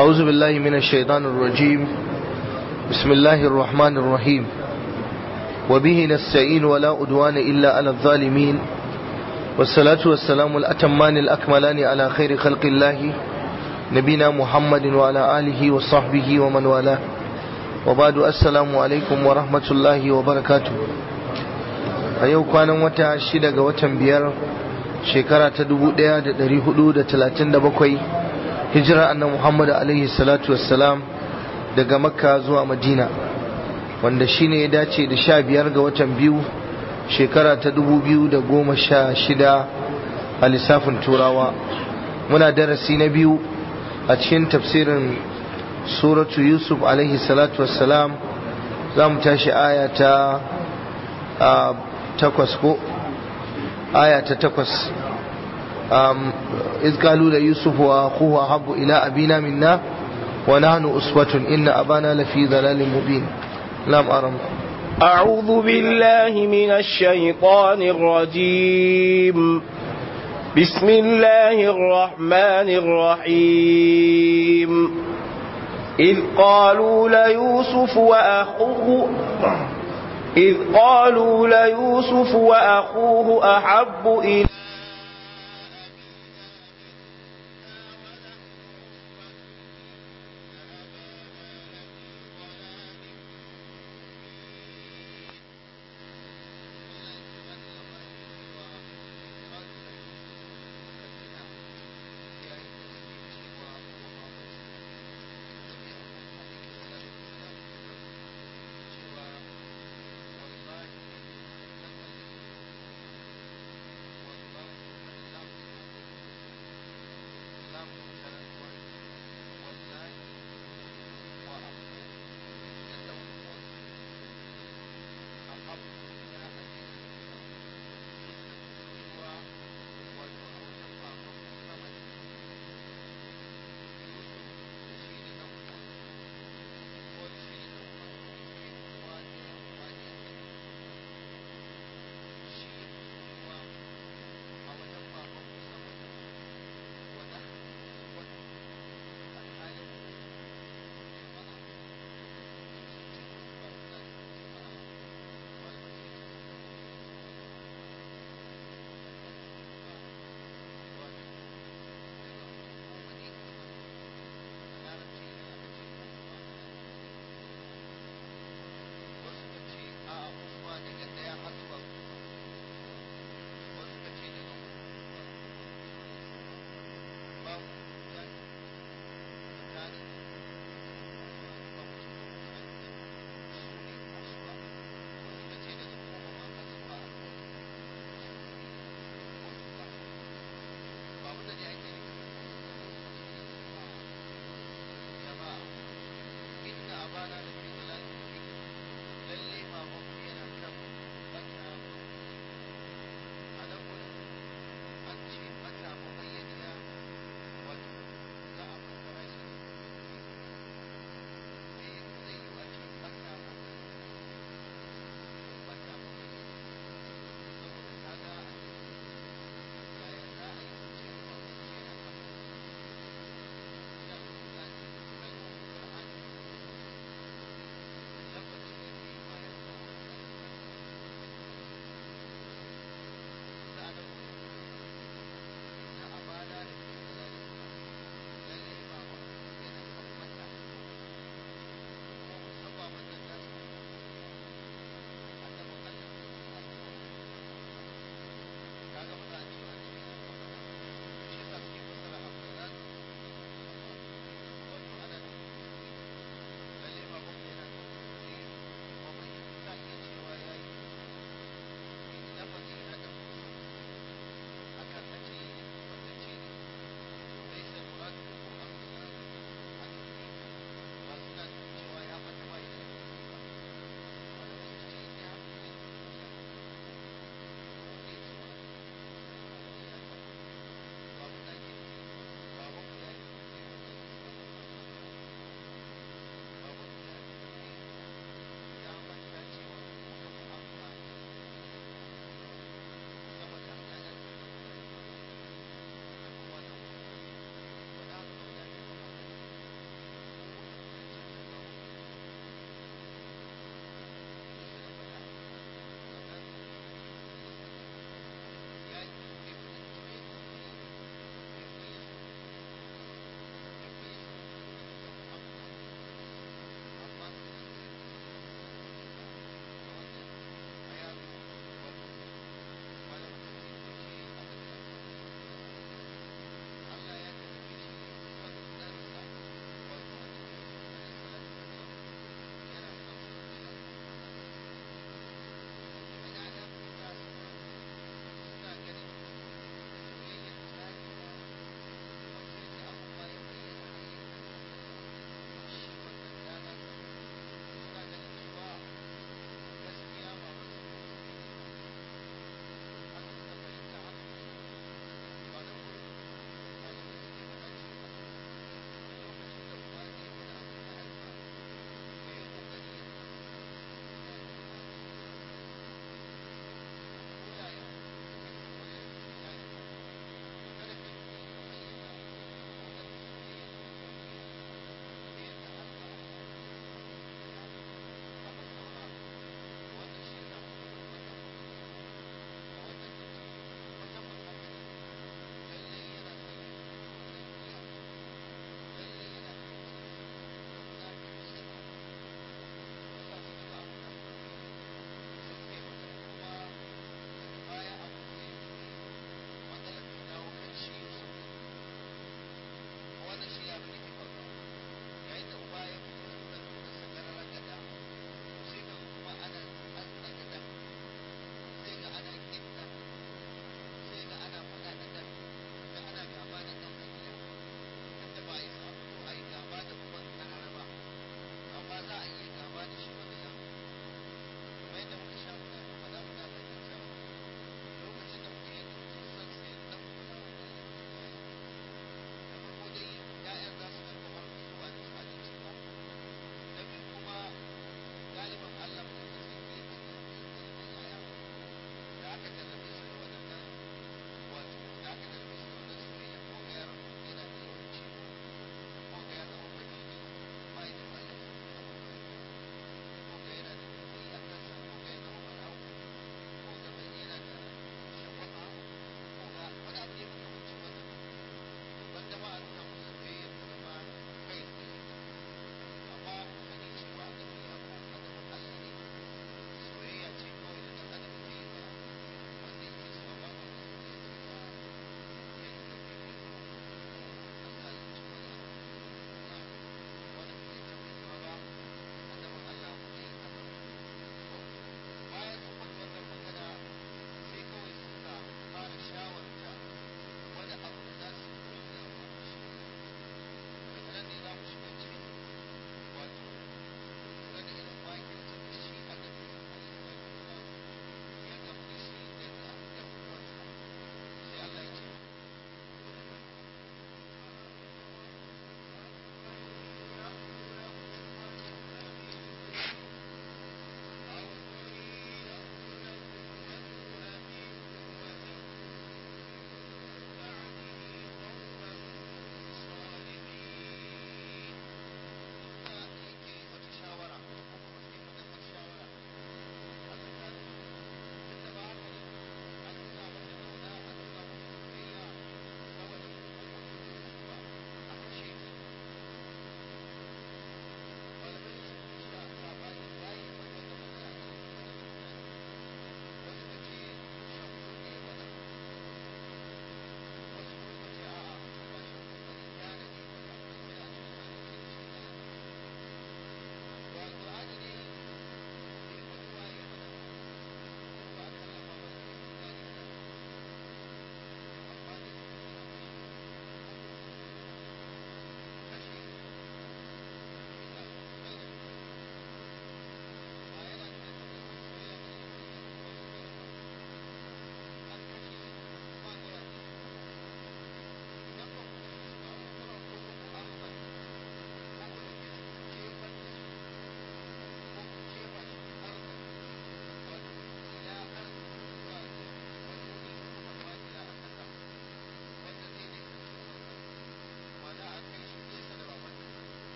أعوذ بالله من الشيطان الرجيم بسم الله الرحمن الرحيم وبه نستعين ولا أدوان إلا على الظالمين والصلاة والسلام الأتمان الأكملان على خير خلق الله نبينا محمد وعلى آله وصحبه ومن والاه وبعد السلام عليكم ورحمة الله وبركاته أيوة كان وتا شدة وتا بيار شكرا تدبو ديا دري حدود تلاتين دبقوي هجرة أن محمد عليه الصلاة والسلام daga makka zuwa madina wanda shine ya dace da sha biyar ga watan biyu shekara ta dubu biyu da goma sha shida a lissafin turawa muna darasi na biyu a cikin tafsirin suratu yusuf alaihi salatu wassalam za mu tashi aya ta takwas ko aya ta takwas إذ قالوا ليوسف وأخوه أحب إلى أبينا منا ونحن أسوة إن أبانا لفي ضلال مبين لم أرم أعوذ بالله من الشيطان الرجيم بسم الله الرحمن الرحيم إذ قالوا ليوسف وأخوه إذ قالوا ليوسف وأخوه أحب إلى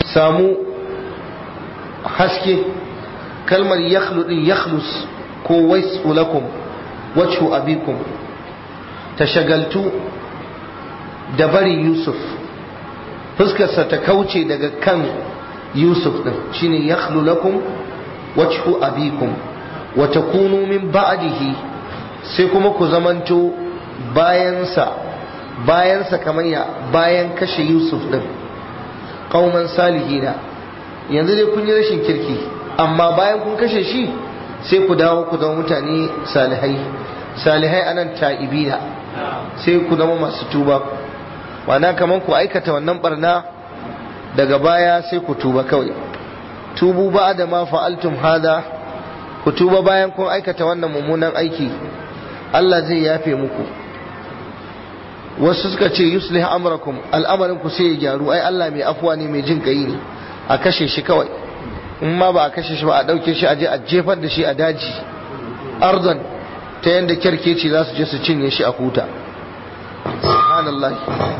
samu haske kalmar yakhlu din yakhlus ko waisu lakum wajhu abikum ta shagaltu da bari yusuf fuskarsa ta kauce daga kan yusuf din shine yakhlu lakum wajhu abikum wa takunu min ba'dihi sai kuma ku zamanto bayansa bayansa kamar ya bayan kashe yusuf din qauman salihina yanzu dai kun yi rashin kirki amma bayan kun kashe shi sai ku dawo ku zama mutane salihai salihai anan ta'ibina sai ku zama masu tuba wana kamar ku aikata wannan barna daga baya sai ku tuba kawai tubu ba da ma fa'altum hada ku tuba bayan kun aikata wannan mummunan aiki Allah zai yafe muku wasu suka ce yuslih amrakum al'amarin ku sai ya gyaru ai Allah mai afuwa ne mai jin kai ne a kashe shi kawai in ma ba a kashe shi ba a dauke shi a je a jefar da shi a daji arzan ta yanda kyarkeci za su je su cinye shi a huta subhanallah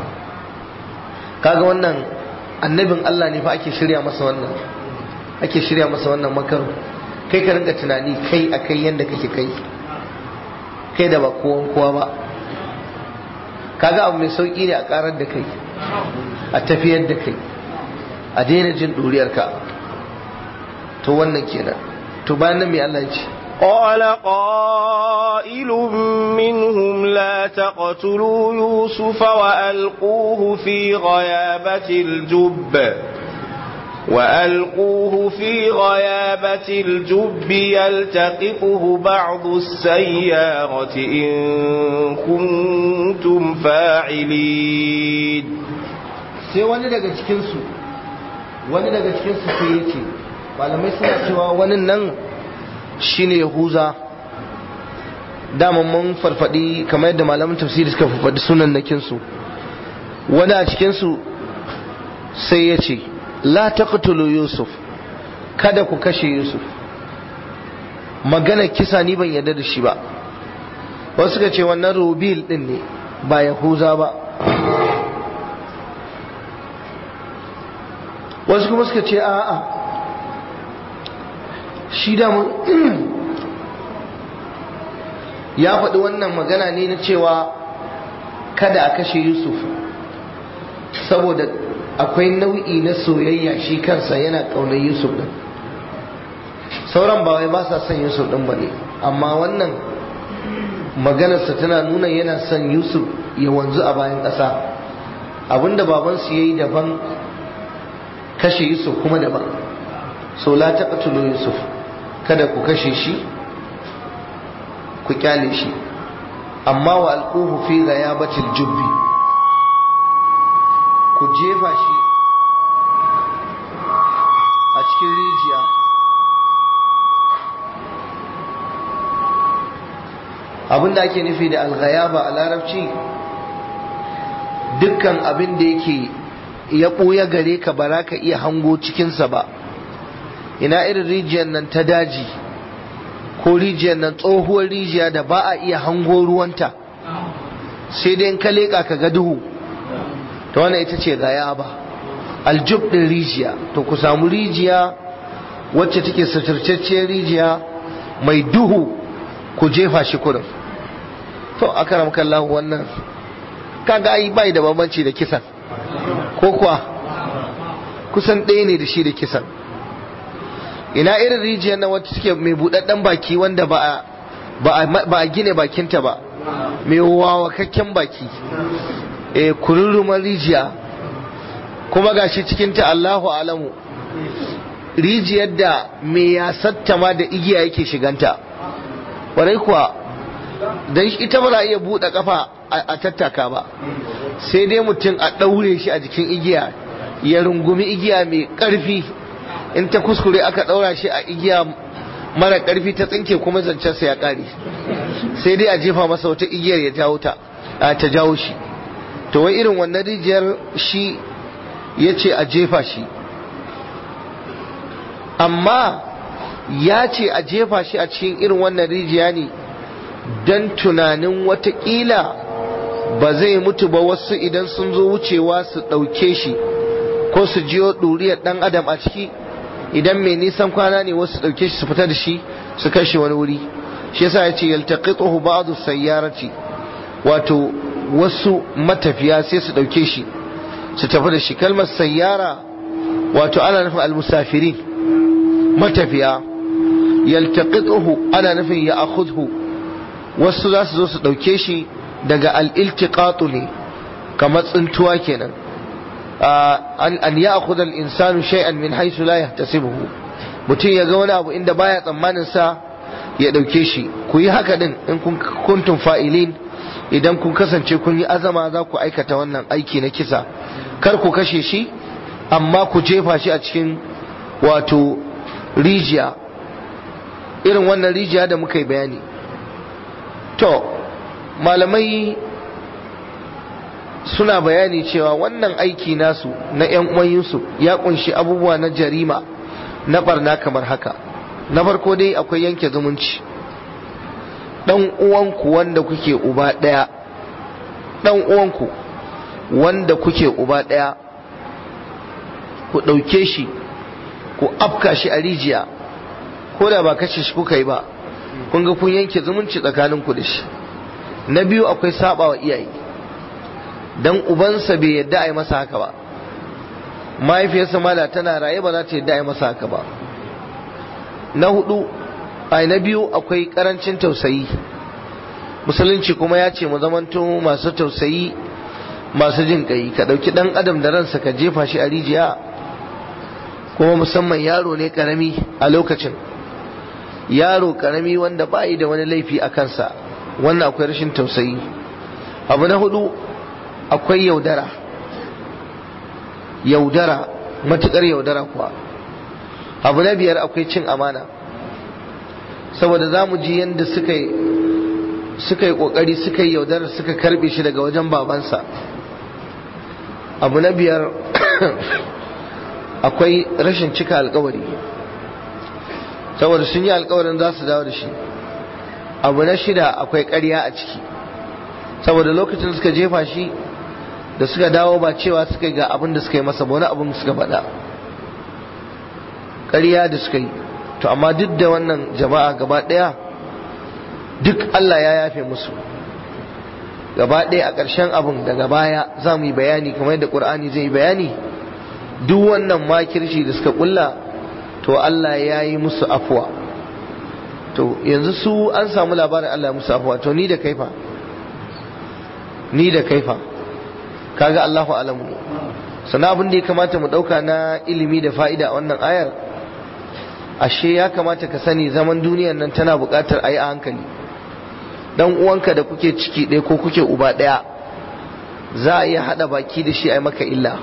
kaga wannan annabin Allah ne fa ake shirya masa wannan ake shirya masa wannan makaru kai ka rinka tunani kai akai yanda kake kai kai da ba kowan kowa ba kaga abu mai sauki ne a karar da kai a tafiyar da kai a daina jin ka to wannan kenan to bayan nan mai Allah ya ce قال قائل منهم لا تقتلوا يوسف وألقوه في غيابة الجب وألقوه في غيابة الجب يلتقطه بعض السيارة إن كنتم فاعلين sai wani daga cikinsu wani daga cikinsu sai ya ce malamai suna cewa wani nan shine yahuza daman mun farfadi kamar yadda malaman tafsiri suka farfadi sunan nakinsu wani a cikinsu sai ya ce la taqtulu yusuf kada ku kashe yusuf magana kisa ni ban yarda da shi ba wasu suka ce wannan rubil din ne ba yahuza ba wasu kuma suka ce a'a shi da ya faɗi wannan magana ne na cewa kada a kashe yusuf saboda akwai nau'i na soyayya shi kansa yana ƙaunar yusuf ɗin sauran ba wai ba sa son yusuf ɗin ba ne amma wannan maganarsa tana nuna yana son yusuf ya wanzu a bayan ƙasa abinda babansu ya yi daban kashe yusuf kuma daban so la taqtulu yusuf kada ku kashe shi ku kyale shi amma wa alquhu fi ghayabatil jubbi ku jefa shi a cikin rijiya abinda ake nufi da alghayaba a larabci dukkan abin da yake ya ɓoye gare ka ba ka iya hango cikinsa ba ina irin rijiyar nan ta daji ko rijiyar nan tsohuwar rijiya da ba a iya hango ruwanta sai dai in ka leƙa ka ga duhu ta wannan ita ce gaya ba aljub ɗin rijiya to ku samu rijiya wacce take suturcacciyar rijiya mai duhu ku jefa shi kurin to akaram kallahu wannan kaga ai bai da bambanci da kisan ko kuwa kusan ɗaya ne da shi da kisan ina irin rijiyar na wacce suke mai buɗaɗɗen baki wanda ba a gine bakinta ba mai wawakakken baki e kururruman rijiya kuma gashi cikinta Allahu alamu rijiyar da mai yasatta ma da igiya yake shiganta warai kuwa don ita ba za a iya buɗe kafa a tattaka ba sai dai mutum a ɗaure shi a jikin igiya ya rungumi igiya mai ƙarfi in ta kuskure aka ɗaura shi a igiya mara ƙarfi ta tsinke kuma zancensa ya ƙare sai dai a jefa masa wata igiyar ya jawo ta ta jawo shi to wai irin wannan rijiyar shi ya ce a jefa shi amma ya ce a jefa shi a cikin irin wannan rijiya ne don tunanin watakila ba zai mutu ba wasu idan sun zo wucewa su ɗauke shi ko su jiyo ɗuriyar ɗan adam a ciki idan mai nisan kwana ne wasu ɗauke shi su fita da shi su kashe wani wuri shi yasa ya ce yaltaqituhu ba'du sayyarati wato wasu matafiya sai su ɗauke shi su tafi da shi kalmar sayyara wato ana nufin almusafirin matafiya yaltaqituhu ana nufin ya akhudhu wasu za su zo su ɗauke shi daga al-iltiqatu ne kamar tsintuwa kenan an an ya akhudha al-insanu shay'an min haythu la yahtasibuhu mutum ya ga wani abu inda baya tsammanin sa ya ɗauke shi ku yi haka din in kun kuntum fa'ilin idan kun kasance kun yi azama za ku aikata wannan aiki na kisa kar ku kashe shi amma ku jefa shi a cikin wato rijiya irin wannan rijiya da muka yi bayani to malamai suna bayani cewa wannan aiki nasu na 'yan uwan Yusuf ya kunshi abubuwa na jarima na barna kamar haka na farko dai akwai yanke zumunci dan uwanku wanda kuke uba ɗaya dan uwanku wanda kuke uba ɗaya ku ɗauke shi ku afka shi a rijiya ko da ba kashe shi kuka yi ba kun ga kun yanke zumunci tsakaninku da shi na biyu akwai saba wa iyaye dan ubansa bai yadda a yi masa haka ba mahaifiyarsa mala tana raye ba za ta yadda a yi masa haka ba na hudu ai na biyu akwai karancin tausayi musulunci kuma ya ce mu zamanto masu tausayi masu jin kai ka dauki dan adam da ransa ka jefa shi a rijiya kuma musamman yaro ne karami a lokacin yaro karami wanda ba da wani laifi a kansa wannan akwai rashin tausayi abu na hudu akwai yaudara yaudara matukar yaudara kuwa abu na biyar akwai cin amana saboda za mu ji yadda suka yi suka yi kokari suka yi yaudara suka karbe shi daga wajen babansa abu na biyar akwai rashin cika alkawari saboda sun yi alkawarin za su dawo da shi abu na shida akwai ƙarya a ciki saboda lokacin suka jefa shi da suka dawo ba cewa suka ga abin da suka yi masa ba wani abin suka faɗa ƙarya da suka yi to amma duk da wannan jama'a gaba ɗaya duk Allah ya yafe musu gaba ɗaya a ƙarshen abin daga baya za mu yi bayani kamar yadda ƙur'ani zai yi bayani duk wannan makirci da suka ƙulla to Allah ya yi musu afuwa to yanzu su an samu labarin Allah ya musu afuwa to ni da kaifa ni da kaifa kaga Allahu alamu ne sana abin da ya kamata mu ɗauka na ilimi da fa'ida a wannan ayar ashe ya kamata ka sani zaman duniyar nan tana buƙatar a yi a hankali dan uwanka da kuke ciki ɗaya ko kuke uba ɗaya za a iya haɗa baki da shi a yi maka illa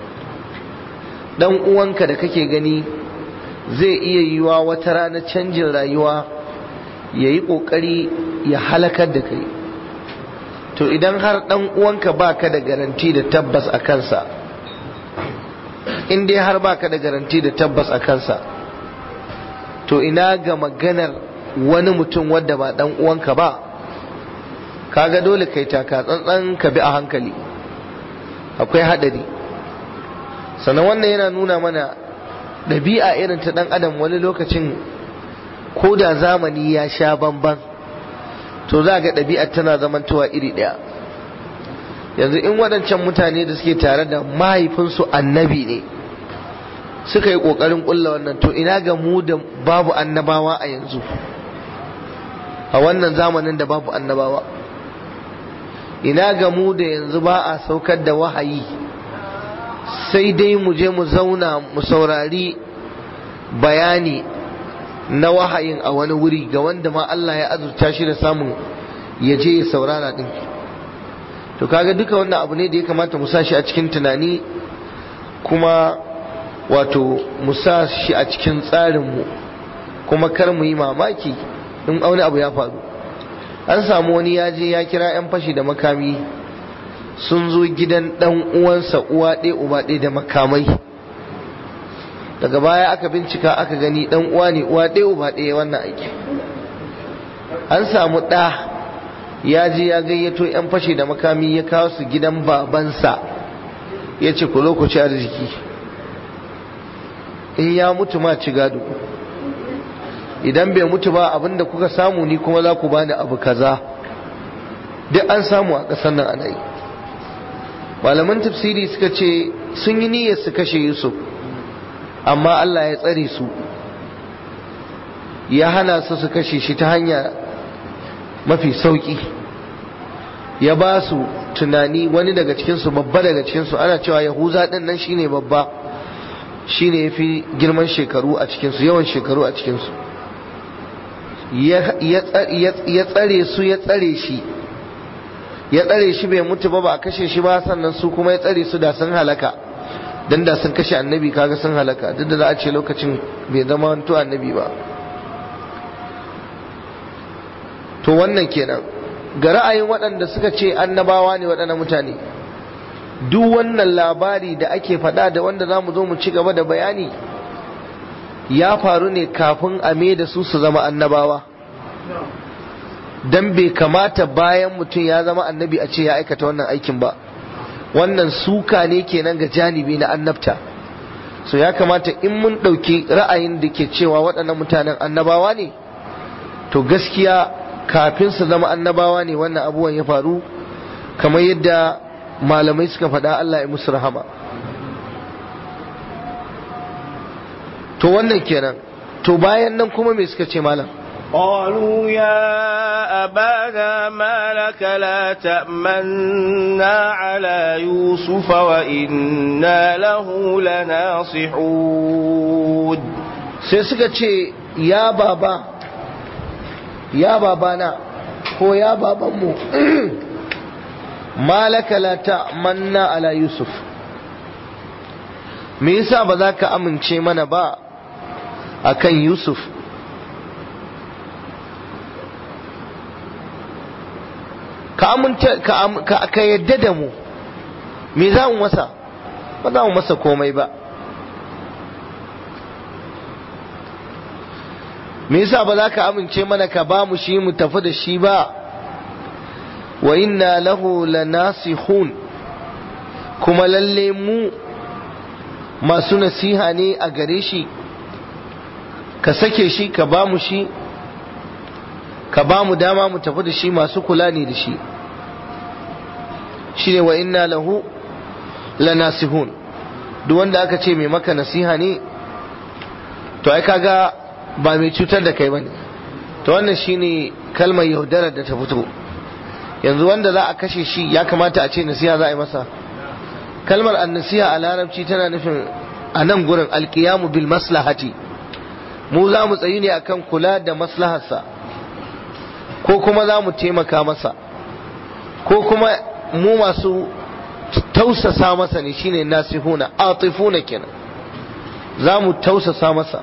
dan uwanka da kake gani zai iya yiwa wata rana canjin rayuwa ya yi ƙoƙari ya halakar da kai to idan har dan uwanka baka da garanti da tabbas a kansa in dai har baka da garanti da tabbas a kansa to ina ga maganar wani mutum wadda ba dan uwanka ba kaga dole kai taka tsantsan ka bi a hankali akwai hadari sannan wannan yana nuna mana ɗabi'a irin ta ɗan adam wani lokacin ko da zamani ya sha bamban to za ga ɗabi'ar tana zamantowa iri ɗaya yanzu in waɗancan mutane da suke tare da mahaifinsu annabi ne suka yi ƙoƙarin ƙulla wannan to ina ga mu da babu annabawa a yanzu a wannan zamanin da babu annabawa ina ga mu da yanzu ba a saukar da wahayi sai dai mu je mu zauna mu saurari bayani na wahayin a wani wuri ga wanda ma Allah ya azurta shi da samun ya je ya saurara din to kaga duka wannan abu ne da ya kamata mu sa shi a cikin tunani kuma wato mu sa shi a cikin tsarinmu kuma kar mu yi mamaki in wani abu ya faru an samu wani ya je ya kira 'yan fashi da makami sun zo gidan dan uwansa uwa ɗaya uba ɗaya da makamai daga baya aka bincika aka gani dan uwa ne uwa ɗaya uba ɗaya wannan aiki an samu ɗa ya je ya gayyato 'yan fashi da makami ya kawo su gidan babansa ya ce ku lokaci arziki in ya mutu ma ci gado idan bai mutu ba abinda kuka samu ni kuma za ku bani abu kaza duk an samu a ƙasar nan ana yi malaman tafsiri suka ce sun yi niyyar su kashe yusuf amma Allah ya tsare su ya hana su su kashe shi ta hanya mafi sauki ya ba su tunani wani daga cikinsu babba daga cikinsu ana cewa yahuza ɗin nan shine babba shine ya fi girman shekaru a cikinsu yawan shekaru a cikinsu ya tsare su ya tsare shi ya tsare shi bai mutu ba ba a kashe shi ba sannan su kuma ya tsare su da sun halaka dan da sun kashe annabi kaga sun halaka duk da za a ce lokacin bai zama wanto annabi ba to wannan kenan ga ra'ayin waɗanda suka ce annabawa ne waɗannan mutane duk wannan labari da ake faɗa da wanda za mu zo mu ci gaba da bayani ya faru ne kafin a da su su zama annabawa dan bai kamata bayan mutum ya zama annabi a ce ya aikata wannan aikin ba wannan suka ne kenan ga janibi na annabta so ya kamata in mun ɗauki ra'ayin da ke cewa waɗannan mutanen annabawa ne to gaskiya kafin su zama annabawa ne wannan abubuwan ya faru kamar yadda malamai suka faɗa Allah ya musu rahama to wannan kenan to bayan nan kuma me suka ce malam قالوا يا أبانا ما لك لا تأمنا على يوسف وإنا له لناصحون sai suka ce ya baba ya babana ko ya babanmu malaka la ta'manna ala yusuf me yasa ba za ka amince mana ba akan yusuf ka aminta ka yadda da mu me za mu masa ba za mu masa komai ba me yasa ba za ka amince mana ka ba mu shi mu tafi da shi ba wa inna lahu lanasihun kuma lalle mu masu nasiha ne a gare shi ka sake shi ka ba mu shi ka ba mu dama mu tafi da shi masu kula ne da shi shi ne wa inna lahu lanasihun duk wanda aka ce mai maka nasiha ne to ai kaga ba mai cutar da kai bane to wannan shine kalmar yaudarar da ta fito yanzu wanda za a kashe shi ya kamata a ce nasiha za a yi masa kalmar annasiha a larabci tana nufin a nan gurin alkiyamu bil maslahati mu za mu tsayi ne akan kula da maslaharsa ko kuma za mu taimaka masa ko kuma mu masu tausasa masa ne shine nasihuna atifuna kenan za mu tausasa masa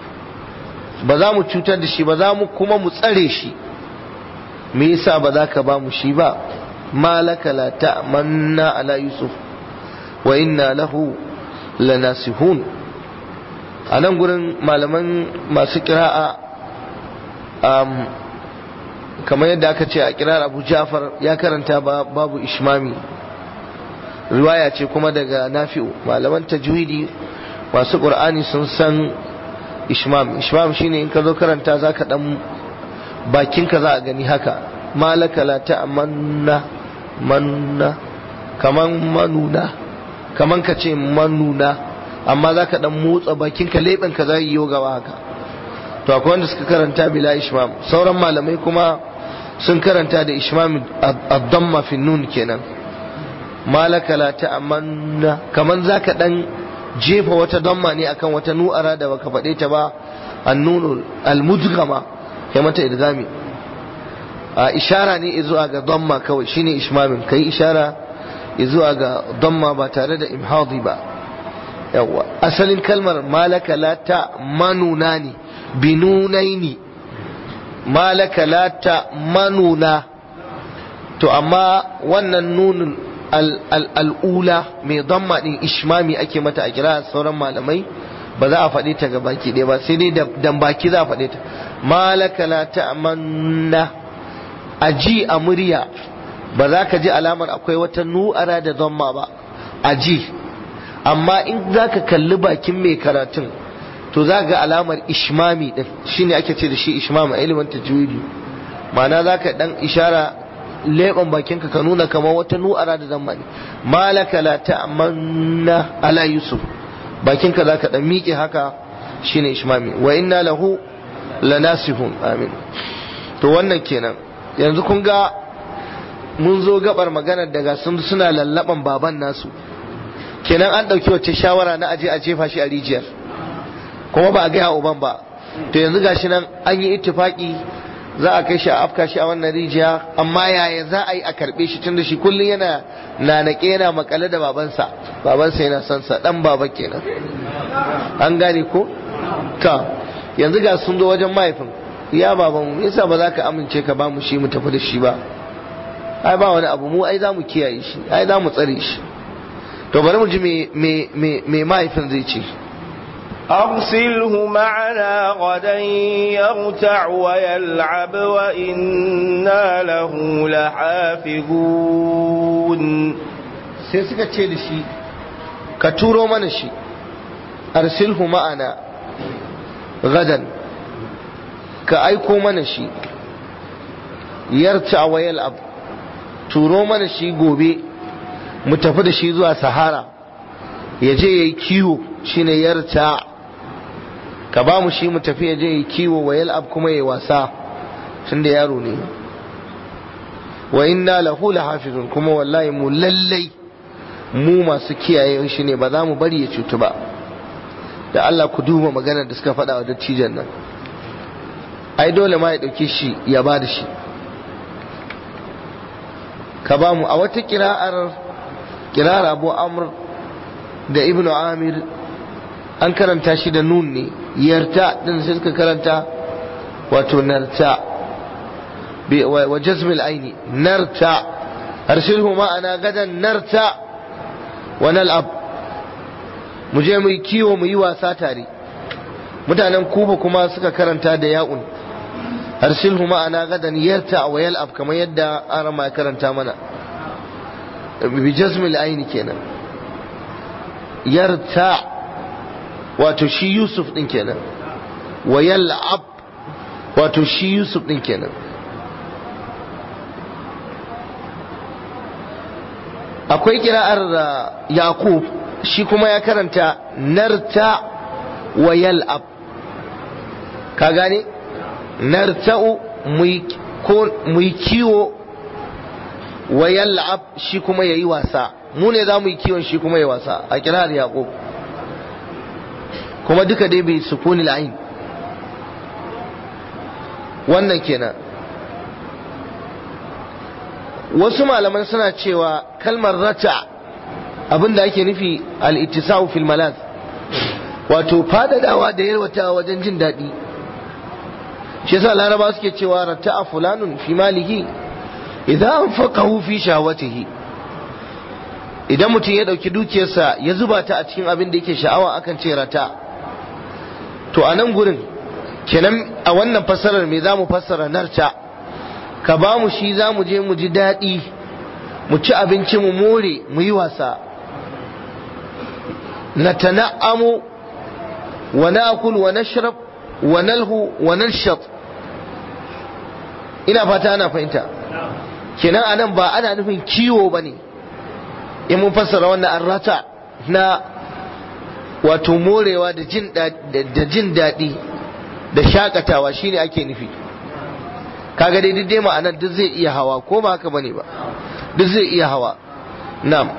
ba za mu cutar da shi ba za mu kuma mu tsare shi me yasa ba za ka ba mu shi ba malaka la ta'manna ala yusuf wa inna lahu lanasihun a nan gurin malaman masu kira'a um, kamar yadda aka ce a kirar abu jafar ya karanta babu ishmami riwaya ce kuma daga nafi'u malaman tajwidi masu ƙur'ani sun san ishmam ishmam shine in ka zo karanta za ka ɗan bakinka za a gani haka malaka la ta'manna manna kaman manuna kaman ka ce manuna amma za ka ɗan motsa bakinka leɓenka za yi gaba haka to akwai wanda suka karanta bila ishmam sauran malamai kuma sun karanta da ishmam ad-damma fi nun kenan malaka la ta'manna kaman zaka dan jefa wata damma ne akan wata nu'ara da baka faɗe ta ba an-nun al-mudghama kai mata idgami a ishara ne zuwa ga damma kawai shine ishmamin kai ishara zuwa ga damma ba tare da imhadi ba yawa asalin kalmar malaka la ta'manuna ne binunaini malaka la ta'manuna to amma wannan nunin al'ula mai damma din ishmami ake mata a kira sauran malamai ba za a faɗe ta ga baki ɗaya ba sai dai dan baki za a faɗe ta malaka la ta'manna a ji a murya ba za ka ji alamar akwai wata nu'ara da damma ba a ji amma in za ka kalli bakin mai karatun to za ga alamar ishmami din shine ake ce da shi ishmam a ilimin tajwidi ma'ana za ka dan ishara leɓen bakinka ka nuna kamar wata nu'ara da zamani malaka la ta'manna ala yusuf bakinka za ka dan miƙe haka shine ishmami wa inna lahu lanasihun amin to wannan kenan yanzu kun ga mun zo gabar magana daga sun suna lallaban baban nasu kenan an ɗauki wacce shawara na aje a jefa shi a rijiyar kuma ba a gaya uban ba to yanzu gashi nan an yi ittifaki za a kai shi a afka shi a wannan rijiya amma yaya za a yi a karbe shi tunda shi kullum yana nanake yana makale da babansa babansa yana son sa dan baba kenan an gane ko ta yanzu ga sun zo wajen mahaifin ya baban mu yasa ba za ka amince ka ba mu shi mu tafi da shi ba ai ba wani abu mu ai za mu kiyaye shi ai za mu tsare shi to bari mu ji me me me mahaifin zai ce أرسله معنا غدا يرتع ويلعب وإنا له لحافظون sai suka ce da shi ka turo mana shi arsilhu ma'ana gadan ka aiko mana shi yarta wa yal'ab turo mana shi gobe mu tafi da shi zuwa sahara ya je ya yi kiwo shine yarta ka ba mu shi mu tafi ya je yi kiwo wa yal'ab kuma ya wasa tun da yaro ne wa inna lahu lahafizun kuma wallahi mu lallai mu masu kiyaye shi ne ba za mu bari ya cutu ba da Allah ku duba maganar da suka faɗa wa dattijan nan ai dole ma ya ɗauke shi ya ba da shi ka ba mu a wata kira'ar kira'ar abu amr da ibnu amir an karanta shi da nun ne yarta din sai suka karanta wato narta wa jazmil aini narta arsilhu ma'ana gadan narta wa nal'ab mu je mu yi kiwo mu yi wasa tare mutanen kuba kuma suka karanta da ya'un arsilhu ma'ana gadan yarta wa yal'ab kamar yadda arama ya karanta mana bi jazmil aini kenan yarta wato shi Yusuf din kenan wa yal'ab wato shi Yusuf din kenan akwai kira'ar Yaqub shi kuma ya karanta narta wa yal'ab ka gane narta'u mu yi kiwo wa yal'ab shi kuma yayi wasa mu ne za mu yi kiwon shi kuma ya wasa a kira'ar Yaqub kuma duka dai bai sukuni la'in wannan kenan wasu malaman suna cewa kalmar rata abinda ake nufi al-ittisa'u fil malaz wato fadadawa da yarwatawa wajen jin daɗi shi yasa laraba suke cewa rata'a fulanun fi malihi idan anfaqahu fi shawatihi idan mutum ya ɗauki dukiyarsa ya zuba ta a cikin abin da yake sha'awa akan ce rata to a nan gurin kenan a wannan fassarar me za mu fassara narta ka ba mu shi za mu je mu ji daɗi mu ci abinci mu more mu yi wasa na tana'amu wa na'kul wa nashrab wa nalhu wa nalshat ina fata ana fahimta kenan anan ba ana nufin kiwo bane in mun fassara wannan arrata na wato morewa da jin daɗi da shakatawa shine ake nufi kaga dai dai ma'anar duk zai iya hawa ko ba haka bane ba duk zai iya hawa na'am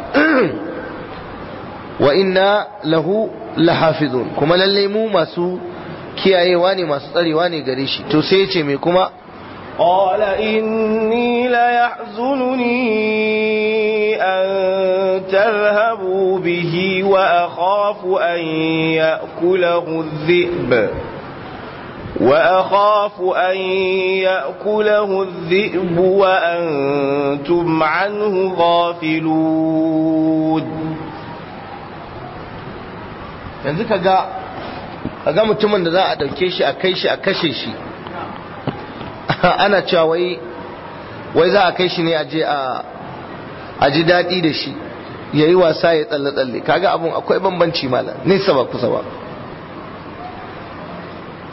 wa inna lahu lahafizun kuma lallai mu masu kiyayewa ne masu tsarewa ne gare shi to sai ya ce me kuma قال إني ليحزنني أن تذهبوا به وأخاف أن يأكله الذئب وأخاف أن يأكله الذئب وأنتم عنه غافلون yanzu ka ga ga mutumin da za a ɗauke shi a kai shi a kashe shi ana cewa wai wai za a kai shi ne a je a ji daɗi da shi ya yi wasa ya tsalle-tsalle kaga abun akwai bambanci malam nesa ba kusa ba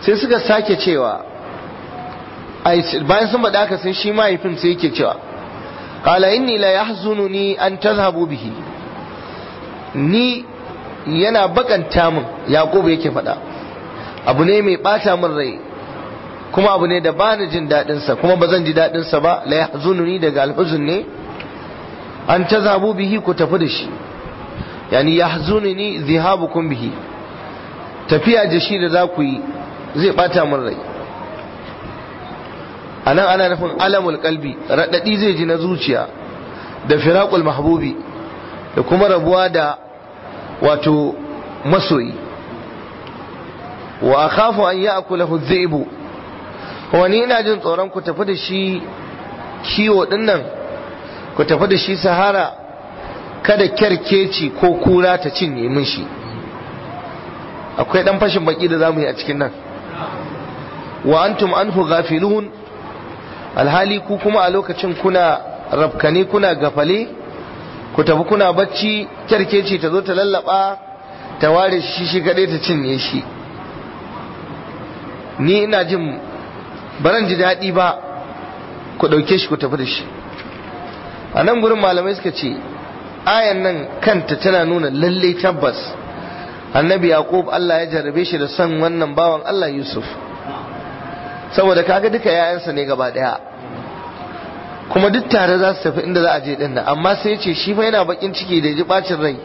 sai suka sake cewa bayan sun faɗa haka sai shi mahaifin sai yake cewa qala inni la yahzununi an tadhhabu bihi ni yana bakanta min yaqubu yake faɗa abu ne mai bata min rai kuma abu ne da ba ni jin daɗin sa kuma ba zan ji daɗin sa ba la yahzununi daga alhuzun ne an tadhhabu bihi ku tafi da shi yani yahzununi dhahabukum bihi tafiya da shi da za ku yi zai bata min rai a nan ana nufin alamul kalbi raɗaɗi zai ji na zuciya da firaƙul mahbubi da kuma rabuwa da wato masoyi wa akhafu an ya'kulahu dhi'bu wani ina jin tsoron ku tafi da shi kiwo dinnan ku tafi da shi sahara kada kyarkeci ko kura ta cinye min shi akwai dan fashin baki da zamu yi a cikin nan wa antum anhu ghafilun alhali ku kuma a lokacin kuna rafkane kuna gafale ku tafi kuna bacci kyarkeci ta zo ta lallaba ta ware shi shi kadai ta cinye shi ni ina jin baran ji daɗi ba ku ɗauke shi ku tafi da shi a nan gurin malamai suka ce ayan nan kanta tana nuna lallai tabbas annabi yaqub Allah ya jarrabe shi da son wannan bawan Allah Yusuf saboda kaga duka yayansa ne gaba daya kuma duk tare za su tafi inda za a je din nan amma sai ya ce shi fa yana bakin ciki da ji bacin rai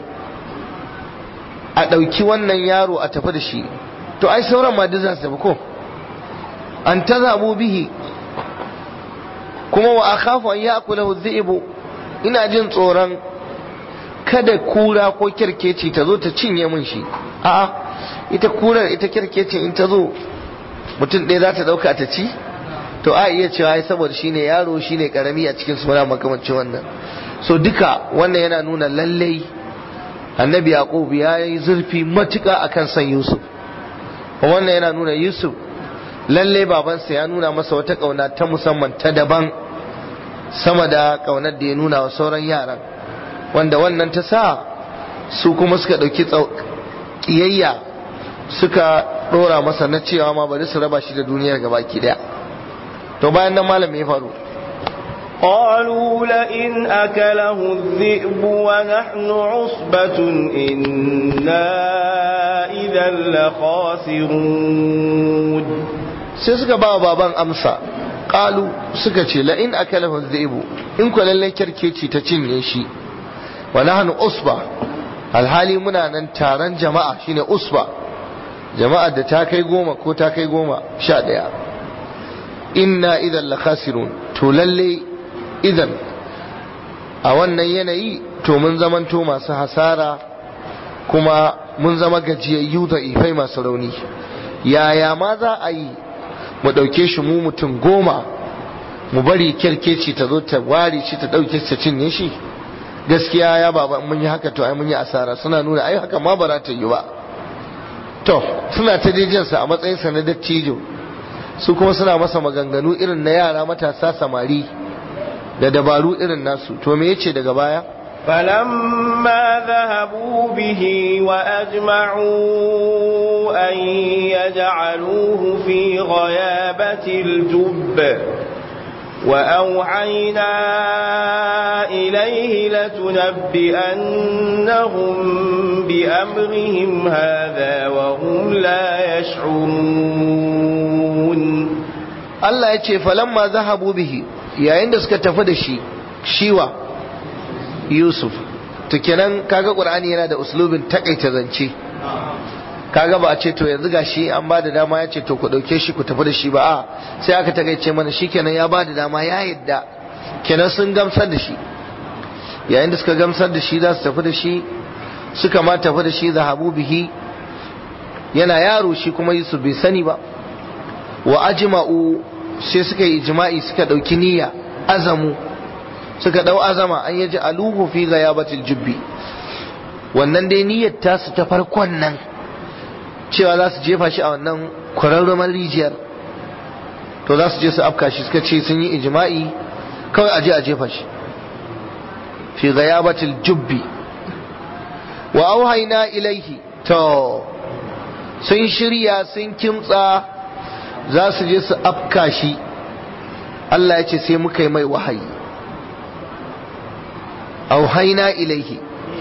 a ɗauki wannan yaro a tafi da shi to ai sauran ma duk za su tafi ko an tazabu bihi kuma wa akhafu an ya'kulahu dhi'bu ina jin tsoron kada kura ko kirkeci ta zo ta cinye min shi a'a ita kurar ita kirkeci in ta zo mutum ɗaya za ta ɗauka ta ci to a iya cewa ai saboda shine yaro shine karami a cikin suna makamancin wannan so duka wannan yana nuna lallai annabi yaqub ya yi zurfi matuƙa akan san yusuf wannan yana nuna yusuf lalle babansa ya nuna masa wata ƙauna ta musamman ta daban sama da ƙaunar da ya nuna wa sauran yaran wanda wannan ta sa su kuma suka ɗauki ƙiyayya suka ɗora masa na cewa ma bari su raba shi da duniyar gabaki ɗaya to bayan nan malam ya faru قالوا لئن أكله الذئب ونحن عصبة إنا إذا لخاسرون sai suka ba baban amsa ƙalu suka ce la'in akalahu dhi'bu in ku lallai kyarkeci ta cinye shi wa nahnu usba alhali muna nan taron jama'a shine usba jama'a da ta kai goma ko ta kai goma sha ɗaya inna idan la khasirun to lalle idan a wannan yanayi to mun zamanto masu hasara kuma mun zama gajiyayyu da ifai masu rauni yaya ma za a yi mu ɗauke shi mu mutum goma mu bari kyarkeci ta zo ta ware shi ta ɗauke ta cinye shi gaskiya ya baba mun yi haka to ai mun yi asara suna nuna ai haka ma ba za ta yi ba to suna ta jejinsa a matsayinsa na dattijo su kuma suna masa maganganu irin na yara matasa samari da dabaru irin nasu to me yace daga baya فلما ذهبوا به وأجمعوا أن يجعلوه في غيابة الجب وأوحينا إليه لتنبئنهم بأمرهم هذا وهم لا يشعرون Allah ya ce falamma zahabu bihi yayin da suka tafi da shi shiwa Yusuf to kenan kaga Qur'ani yana da uslubin takaita zance kaga ba a ce to yanzu gashi an ba da dama ya ce to ku dauke shi ku tafi da shi ba a sai aka takaice mana shi kenan ya ba da dama ya yadda kenan sun gamsar da shi yayin da suka gamsar da shi za su tafi da shi suka ma tafi da shi zahabu bihi yana yaro shi kuma Yusuf bai sani ba wa ajma'u sai suka yi ijma'i suka dauki niyya azamu suka dau azama an yaji aluhu fi ghayabatil jubbi wannan dai niyyar tasu ta farkon nan cewa za su jefa shi a wannan kwararrumar rijiyar to za su je su afka shi suka ce sun yi ijma'i kawai aje a jefa shi fi ghayabatil jubbi wa auhayna ilaihi to sun shirya sun kimtsa za su je su afka shi Allah ya ce sai muka yi mai wahayi auhaina ilaihi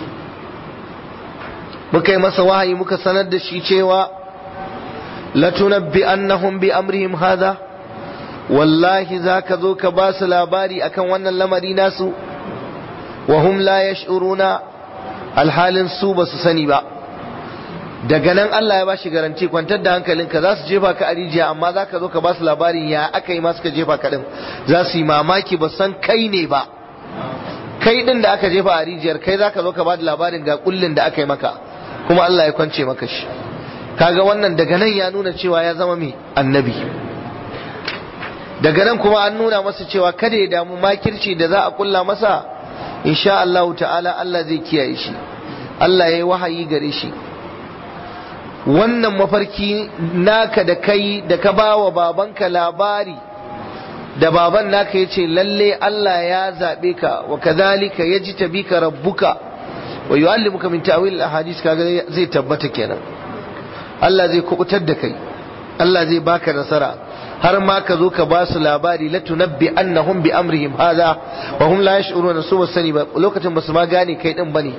muka yi masa wahayi muka sanar da shi cewa latunabbi annahum bi amrihim hadha wallahi zaka zo ka ba su labari akan wannan lamari nasu wa hum la yash'uruna alhalin su ba su sani ba daga nan Allah ya bashi garanti kwantar da hankalinka za su jefa ka a rijiya amma za ka zo ka ba su labarin ya aka yi ma suka jefa ka din za su yi mamaki ba san kai ne ba kai din da aka jefa a rijiyar kai za ka zo ka ba da labarin ga kullin da aka yi maka kuma Allah ya kwance maka shi kaga wannan daga nan ya nuna cewa ya zama mai annabi daga nan kuma an nuna masa cewa kada ya damu makirci da za a kulla masa insha Allah ta'ala Allah zai kiyaye shi Allah ya yi wahayi gare shi wannan mafarki naka da kai da ka ba wa babanka labari da baban naka ya ce lalle Allah ya zaɓe ka wa kadhalika yaji tabika rabbuka wa yu'allimuka min ta'wil al-ahadith kaga zai tabbata kenan Allah zai kubutar da kai Allah zai baka nasara har ma ka zo ka ba su labari la tunabbi annahum bi amrihim hadha wa hum la yash'uruna su ba sani ba lokacin ba su ma gane kai din bane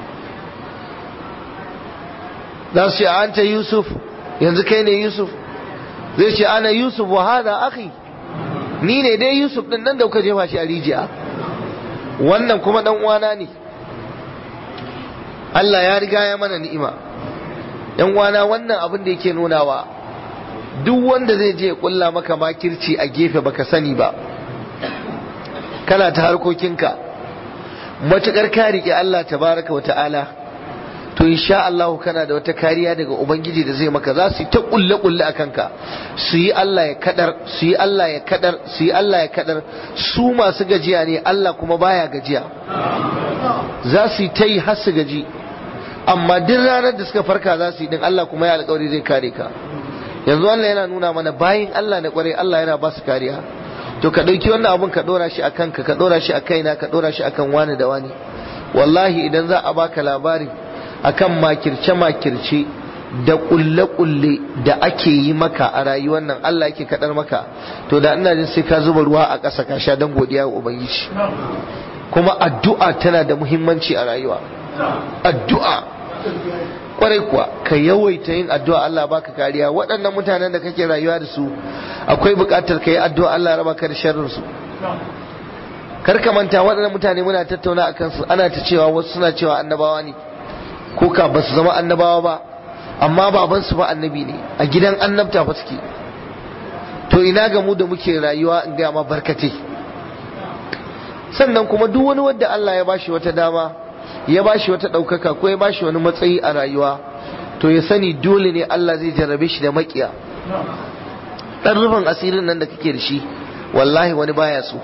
za su ce anta yusuf yanzu kai ne yusuf zai ce ana yusuf wa hada akhi ni ne dai yusuf din nan da kuka jefa shi a rijiya wannan kuma dan uwana ne Allah ya riga ya mana ni'ima yan uwana wannan abin da yake nunawa duk wanda zai je kulla maka makirci a gefe baka sani ba kana ta harkokinka matukar ka rike Allah tabaraka wa ta'ala to insha Allah kana da wata kariya daga ubangiji da zai maka za su yi ta kulle kulle a kanka su yi Allah ya kadar su yi Allah ya kadar su yi Allah ya kadar su masu gajiya ne Allah kuma baya gajiya za su yi ta yi har su gaji amma duk ranar da suka farka za su yi din Allah kuma ya alƙawari zai kare ka yanzu Allah yana nuna mana bayin Allah na kwarai Allah yana ba su kariya to ka ɗauki wannan abun ka ɗora shi a kanka ka ɗora shi a kaina ka ɗora shi akan wani da wani wallahi idan za a baka labarin akan makirce-makirce da kulle-kulle da ake yi maka a rayuwar nan Allah yake kadar maka to da ina jin sai ka zuba ruwa a ƙasa ka sha don godiya wa ubangiji kuma addu'a tana da muhimmanci a rayuwa addu'a kwarai kuwa ka yawaita yin addu'a Allah baka kariya waɗannan mutanen da kake rayuwa da su akwai buƙatar ka yi addu'a Allah raba ka da sharrin su kar ka manta waɗannan mutane muna tattauna akan su ana ta cewa wasu suna cewa annabawa ne ko ka ba su zama annabawa ba amma baban su ba annabi ne a gidan annabta ba suke to ina ga mu da muke rayuwa in ga ma barkate sannan kuma duk wani wanda Allah ya bashi wata dama ya bashi wata ɗaukaka ko ya bashi wani matsayi a rayuwa to ya sani dole ne Allah zai jarrabe shi da makiya ɗan rufin asirin nan da kake da shi wallahi wani baya so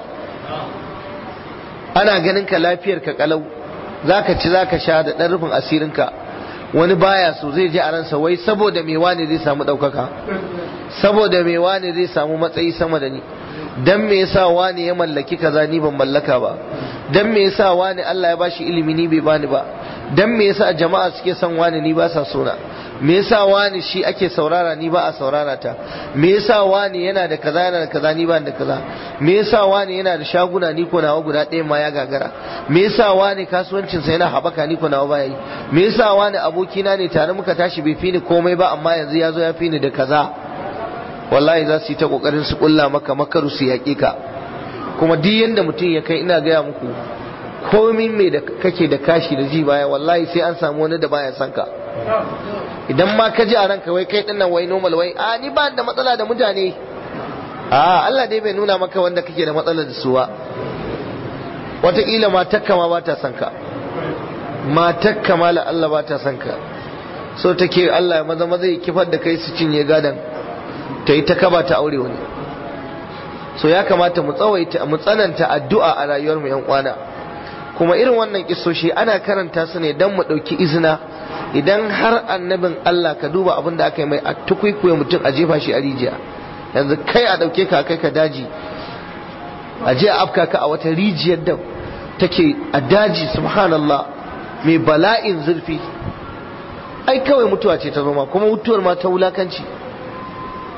ana ganin ka lafiyar ka kalau zaka ci zaka sha da ɗan rufin asirinka wani baya so zai je a ransa wai saboda me wani zai samu ɗaukaka saboda me wani zai samu matsayi sama da ni dan me yasa wani ya mallaki kaza ni ban mallaka ba dan me yasa wani Allah ya bashi ilimi ni bai bani ba dan me yasa jama'a suke son wani ni ba sa sona me yasa wani shi ake saurara ni ba a saurara ta me yasa wani yana da kaza yana da kaza ni ba da kaza me yasa wani yana da shaguna ni ko nawa guda ɗaya ma ya gagara me yasa wani kasuwancin sa yana haɓaka ni ko nawa ba yi me yasa wani abokina ne tare muka tashi bai fi ni komai ba amma yanzu ya zo ya fi ni da kaza wallahi za su yi ta kokarin su kulla maka makaru su yaƙi ka kuma duk yanda mutum ya kai ina gaya muku komin mai da kake da kashi da ji baya wallahi sai an samu wani da baya son ka idan ma ka ji a ranka wai kai dinnan wai normal wai a ni ba da matsala da mutane a Allah dai bai nuna maka wanda kake da matsala da su ba wataƙila matakka ma ba ta son ka matakka ma la Allah ba ta son ka so take Allah ya maza maza ya kifar da kai su cinye gadan ta yi ta kaba ta aure wani so ya kamata mu tsawaita mu tsananta addu'a a rayuwar mu yan kwana kuma irin wannan kisoshi ana karanta su ne dan mu dauki izina idan har annabin Allah ka duba abin da aka yi mai a tukwikwiye mutum a jefa shi a rijiya yanzu kai a dauke ka kai ka daji a je a afka ka a wata rijiyar da take a daji subhanallah mai bala'in zurfi ai kawai mutuwa ce ta zoma kuma mutuwar ma ta wulakanci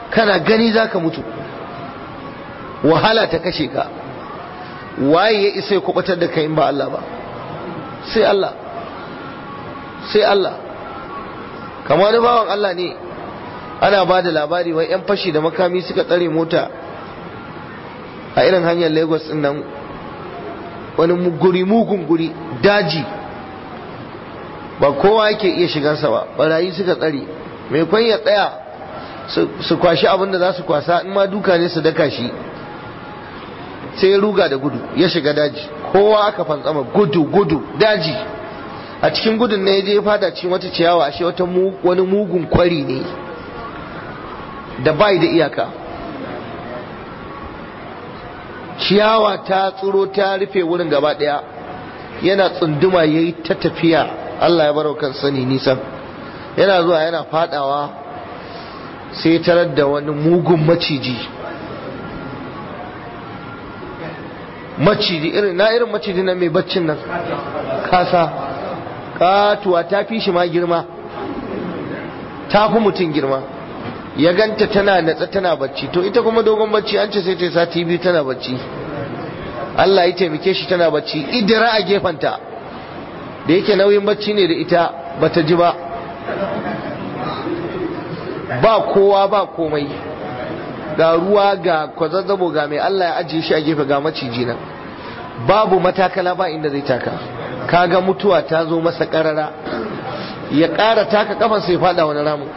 kana gani za ka mutu wahala ta kashe ka waye ya isa ya kubatar da kai in ba Allah ba sai Allah sai Allah kamar wani bawan Allah ne ana ba da labari wai 'yan fashi da makami suka tsare mota a irin hanyar lagos din nan wani guri mugun guri daji ba kowa yake iya shigansa ba barayi suka tsare mai kwan ya tsaya su kwashi abin da za su kwasa in ma duka ne su daka shi sai ya ruga da gudu ya shiga daji kowa aka fantsama gudu gudu daji a cikin gudun ne ya je fada cikin wata ciyawa ashe wata wani mugun kwari ne da bai da iyaka ciyawa ta tsiro ta rufe wurin gaba daya yana tsunduma ya yi ta tafiya Allah ya baro kan sani nisan yana zuwa yana fadawa sai tarar da wani mugun maciji maciji irin na irin maciji na mai baccin nan kasa katuwa ta fi shi ma girma ta fi mutum girma ya ganta tana natsa tana bacci to ita kuma dogon bacci an ce sai ta sati biyu tana bacci Allah ya taimake shi tana bacci idira a gefanta da yake nauyin bacci ne da ita bata ji ba ba kowa ba komai ga ruwa ga kwazazzabo ga mai Allah ya ajiye shi a gefe ga maciji nan babu matakala ba inda zai taka kaga mutuwa ta zo masa karara ya ƙara taka kafan sai fada wani ramu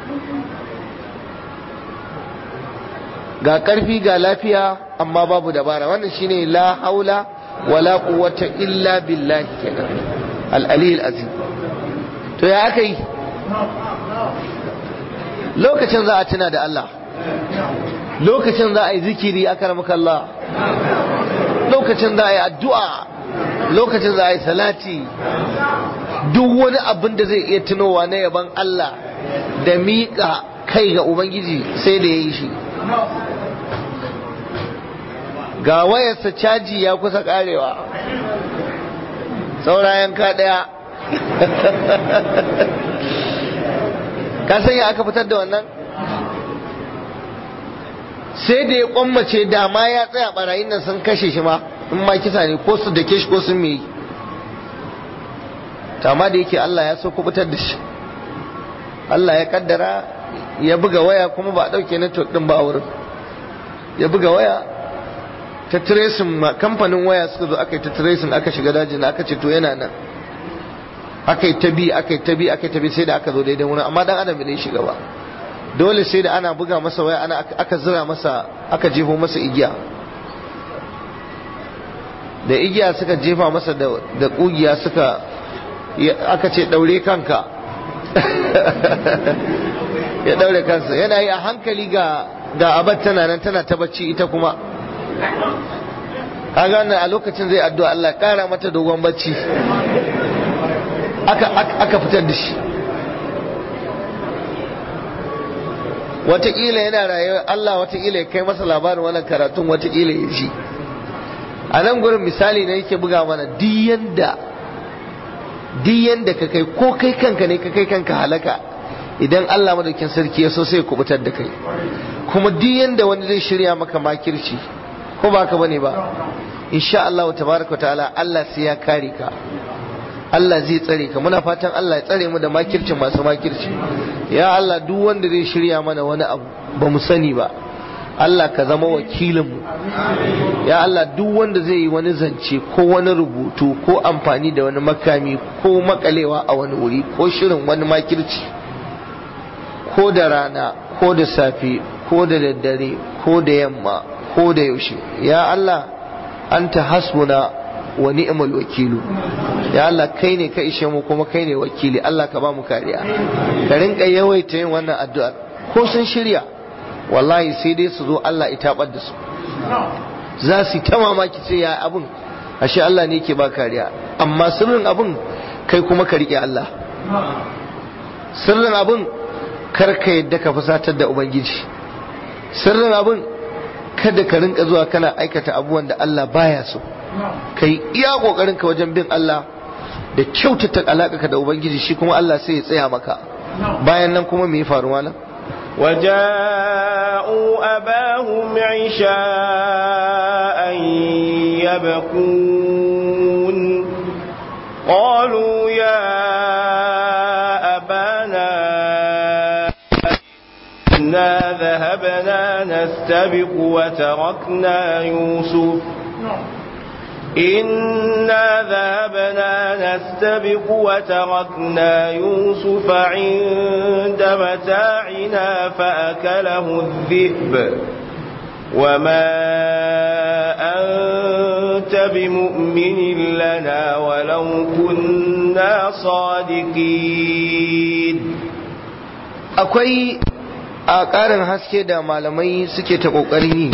ga ƙarfi ga lafiya amma babu dabara wannan shine la haula wala quwwata illa billahi kenan al-ali azim to ya aka yi lokacin za a tuna da Allah lokacin za a yi zikiri akaramaka Allah lokacin za a yi addu'a lokacin za a yi salati duk wani abin da zai iya tunowa na yaban Allah da miƙa kai ga Ubangiji sai da ya yi shi ga wayarsa caji ya kusa karewa saurayen ka ɗaya ka san ya aka fitar da wannan sai da ya kwammace dama ya tsaya barayin nan sun kashe shi ma in ma kisa ne ko su dake shi ko sun me amma da yake Allah ya so kubutar da shi Allah ya kaddara ya buga waya kuma ba a dauke network din ba a wurin ya buga waya ta tracing kamfanin waya suka zo aka yi ta tracing aka shiga dajin aka ce to yana nan aka yi ta bi aka yi ta bi aka yi ta bi sai da aka zo daidai wurin amma dan adam bai shiga ba dole sai da ana buga masa waya ana aka zira masa aka jefo masa igiya da igiya suka jefa masa da kugiya suka aka ce daure kanka ya daure kansa yana yi a hankali ga ga abat tana nan tana ta bacci ita kuma kaga wannan a lokacin zai addu'a Allah kara mata dogon bacci aka aka fitar da shi wataƙila yana rayuwa Allah wataƙila ya kai masa labarin wannan karatun wataƙila ya ji a nan gurin misali ne yake buga mana diyan da diyan da ka kai ko kai kanka ne ka kai kanka halaka idan Allah madaukin sarki ya so sai kubutar da kai kuma diyan da wani zai shirya maka makirci ko ba ka bane ba insha Allah tabaraka ta'ala Allah sai ya kare ka Allah zai tsare ka muna fatan Allah ya tsare mu da makircin masu makirci ya Allah duk wanda zai shirya mana wani abu ba mu sani ba Allah ka zama wakilinmu ya Allah duk wanda zai yi wani zance ko wani rubutu ko amfani da wani makami ko makalewa a wani wuri ko shirin wani makirci ko da rana ko da safe ko da daddare ko da yamma ko da yaushe ya Allah anta hasbuna wa ni'mal wakilu ya Allah kai ne ka ishe mu kuma kai ne wakili Allah ka ba mu kariya ka rinka yawaita yin wannan addu'ar ko sun shirya wallahi sai dai su zo Allah ya tabar da su za su ta mamaki sai ya abun ashe Allah ne yake ba kariya amma sirrin abun kai kuma ka rike Allah sirrin abun kar ka yadda ka fusatar da ubangiji sirrin abun kada ka rinka zuwa kana aikata abubuwan da Allah baya so kai iya kokarin ka wajen bin Allah da kyautata alaka da ubangiji shi kuma Allah sai ya tsaya maka bayan nan kuma me ya faru malam وجاءوا أباهم عشاء يبكون قالوا يا أبانا إنا ذهبنا نستبق وتركنا يوسف إنا ذهبنا نستبق وتركنا يوسف عند متاعنا فأكله الذئب وما أنت بمؤمن لنا ولو كنا صادقين akwai a ƙarin haske da malamai suke ta ƙoƙarin yi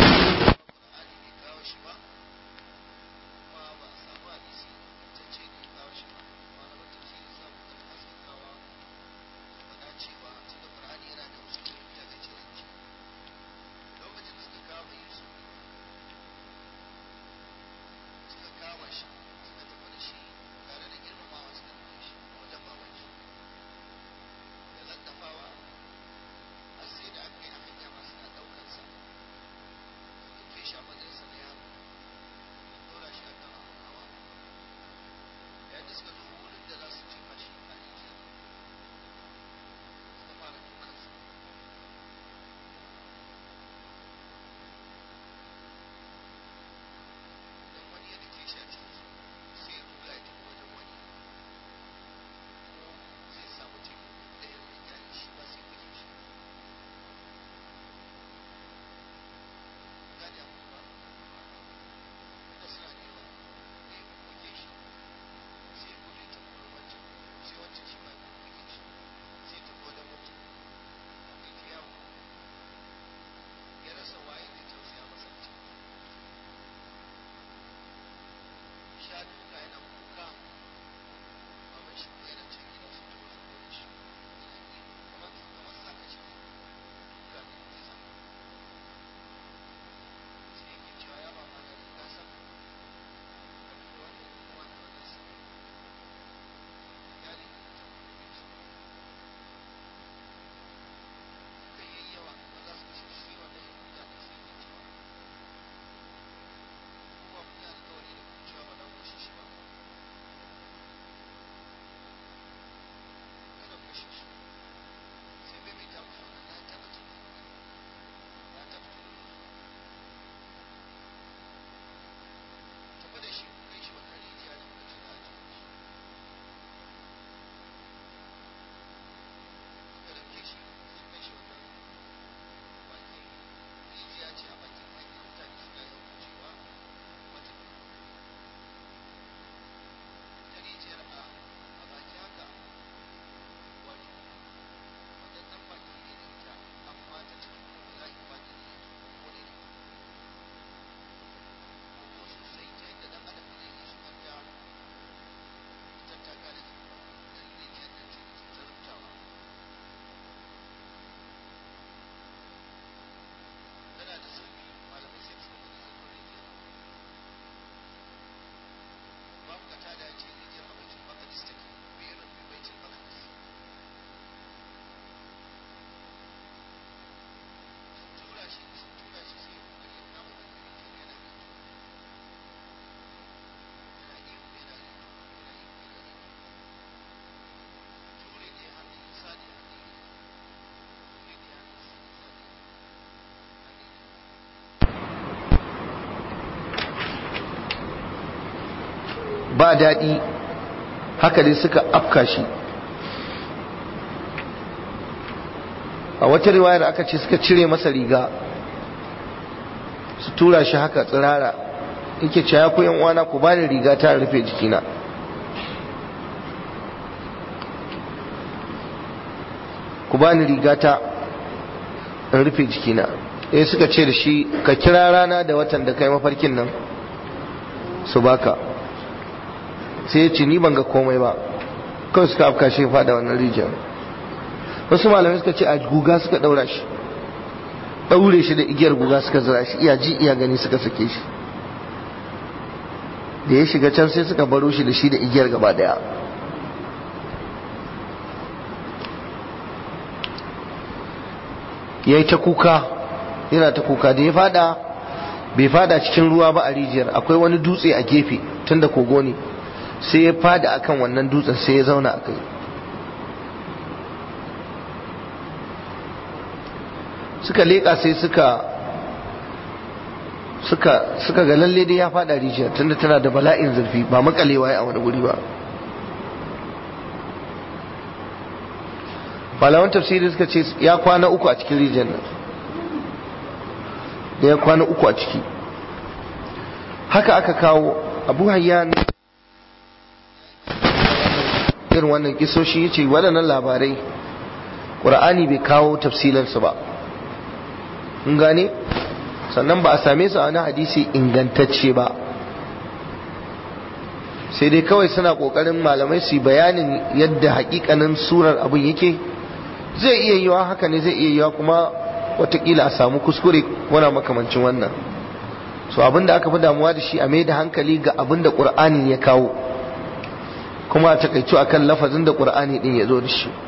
ba daɗi haka dai suka afka shi a wata riwayar aka ce suka cire masa riga su tura shi haka tsirara yake ce ya yan uwana ku bani riga ta rufe jikina ku bani riga ta in rufe jikina eh suka ce da shi ka kira rana da watan da kai mafarkin nan su baka sai ya ce ni ban ga komai ba kawai suka afka shi fada wannan rijiyar wasu malamai suka ce a guga suka daura shi daure shi da igiyar guga suka zira shi iya ji iya gani suka sake shi da ya shiga can sai suka baro shi da shi da igiyar gaba daya ya yi ta kuka yana ta kuka da ya fada bai fada cikin ruwa ba a rijiyar akwai wani dutse a gefe tun da kogo ne sai ya fada akan wannan dutsen sai ya zauna a kai suka leƙa sai suka suka suka ga lalle dai ya fada rijiyar tunda tana da bala'in zurfi ba makalewa a wani guri ba malaman tafsiri suka ce ya kwana uku a cikin rijiyar nan da ya kwana uku a ciki haka aka kawo abu hayyan irin wannan kisoshi ya ce waɗannan labarai ƙura'ani bai kawo tafsilansu ba in gane sannan ba a same su a wani hadisi ingantacce ba sai dai kawai suna ƙoƙarin malamai su bayanin yadda hakikanin surar abin yake zai iya yiwa haka ne zai iya yiwa kuma watakila a samu kuskure wana makamancin wannan so abinda aka fi damuwa da shi a mai da hankali ga abinda ƙur'ani ya kawo kuma a takaicu akan lafazin da ƙur'ani din ya zo da shi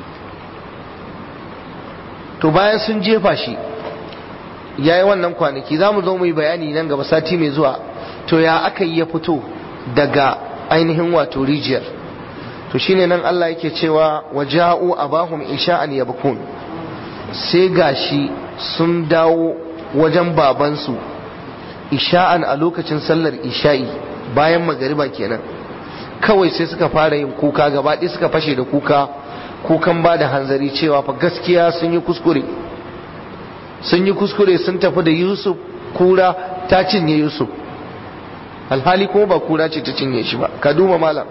to bayan sun jefa shi ya yi wannan kwanaki za mu zo mu yi bayani nan gaba sati mai zuwa to ya aka yi ya fito daga ainihin wato rijiyar to shine nan Allah yake cewa waja'u abahum isha'an yabkun sai gashi sun dawo wajen babansu isha'an a lokacin sallar isha'i bayan magariba kenan kawai sai suka fara yin kuka gaba ɗaya suka fashe da kuka kukan ba da hanzari cewa fa gaskiya sun yi kuskure sun yi kuskure sun tafi da yusuf kura ta cinye yusuf alhali kuma ba kura ce ta cinye shi ba ka duba malam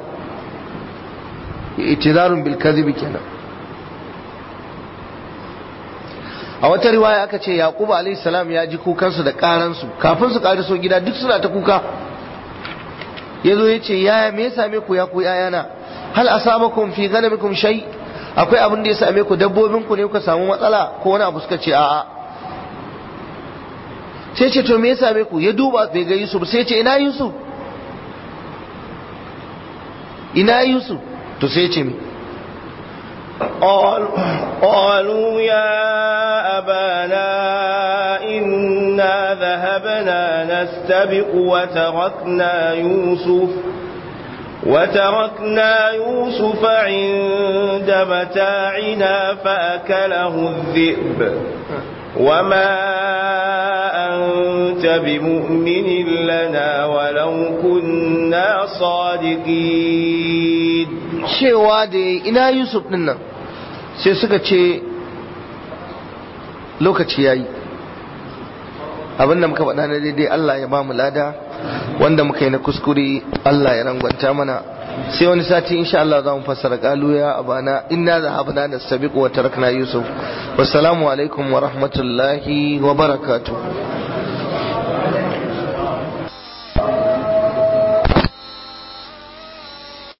itizarun bil kadhibi kenan a wata riwaya aka ce yaqubu alayhi salam ya ji kukansu da karansu kafin su kariso gida duk suna ta kuka yazo yace yaya me ya same ku ya ku yayana hal asabakum fi ghanamikum shay akwai abin da ya same ku dabbobin ku ne kuka samu matsala ko wani abu suka ce a'a sai ce to me ya same ku ya duba bai ga Yusuf sai ce ina Yusuf ina Yusuf to sai ce me قالوا يا أبانا إنا ذهبنا نستبق وتركنا يوسف وتركنا يوسف عند متاعنا فأكله الذئب وما أنت بمؤمن لنا ولو كنا صادقين cewa da ina Yusuf din nan sai suka ce lokaci yayi abin da muka faɗa na daidai Allah ya ba mu lada wanda muka yi na kuskure Allah ya rangwanta mana sai wani sati insha Allah za mu fassara kalu ya abana inna zahabna nastabiqu wa tarakna yusuf wassalamu alaikum wa rahmatullahi wa barakatuh